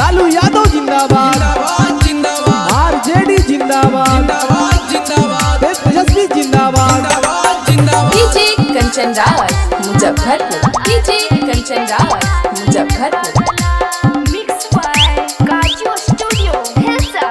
लालू यादव जिंदाबाद जिंदाबाद जिंदाबाद आरजेडी जिंदाबाद जिंदाबाद जिंदाबाद तेजस्वी जिंदाबाद जिंदाबाद जिंदाबाद DJ Kanchan Rawat Muzaffarpur DJ Kanchan Rawat Muzaffarpur Mixed by Kaju Studio, Hilsa.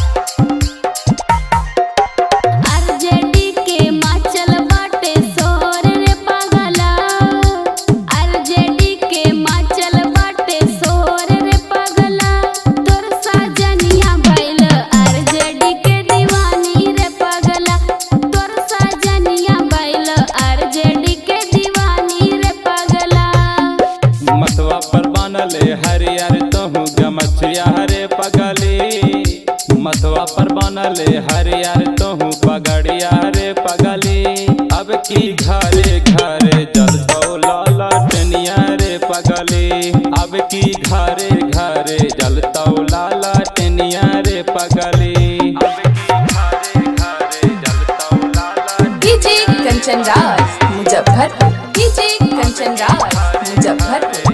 RJD के माचल बाटे सोर रे पागला आरजेडी के माचल बाटे सोर रे पागला तोर साजनिया भइल आरजेडी के दीवानी रे पागला तोर साजनिया भइल आरजेडी के दीवानी रे पागला मतवा पर बनले हरियर तोहू गमछिया हरे पगली मतवा पर बनले हरियर तोहू पगड़िया रे पगली अब की घरे घरे जल लाला टेनिया रे पगली अब की घरे घरे जल लाला टेनिया रे पगली अब की घरे घरे जल लाला डीजे कंचन रावत मुजफ्फरपुर डीजे कंचन रावत मुजफ्फरपुर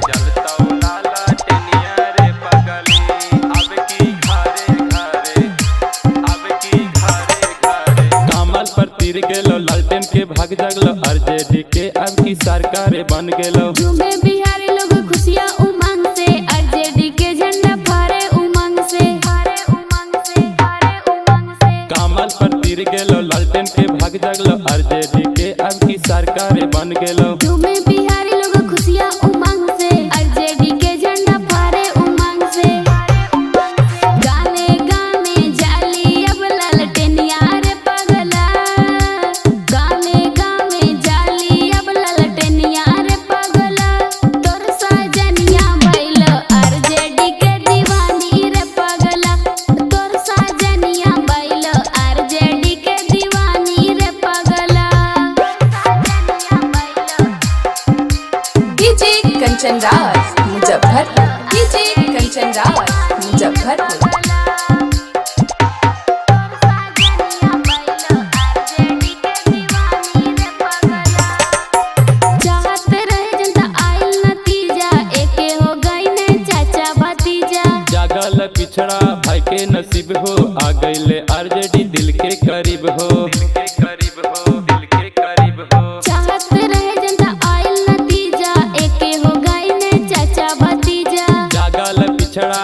कमल पर तीर गेलो लालटेन के भाग जगलो आरजेडी के अब की सरकार बन गेलो झूमे बिहारी लोग खुशियाँ उमंग से आरजेडी के झंडा फहरे उमंग से फहरे उमंग से फहरे उमंग से कमल पर तीर गेलो लालटेन के भाग जगलो आरजेडी के अब की सरकार बन गेलो झूमे बिहारी लोग खुशियाँ उमंग से आरजेडी के झंडा फहरे उमंग से गाने गाने जाली अब ललटेनिया रे पगला गाने गाने जाली अब ललटेनिया रे पगला तोर साजनिया भइल आरजेडी के दीवानी रे पगला तोर साजनिया भइल आरजेडी के दीवानी रे पगला डीजे कंचन रावत मुजफ्फरपुर डीजे कंचन रावत मुजफ्फरपुर चाहत रहे जनता आइल नतीजा एके हो गई ने चाचा भतीजा जागल पिछड़ा भाई के नसीब हो आ गईले आरजेडी दिल के करीब हो दिल के करीब हो दिल के करीब हो चाहत रहे जनता आइल नतीजा एके हो गई ने चाचा भतीजा जागल पिछड़ा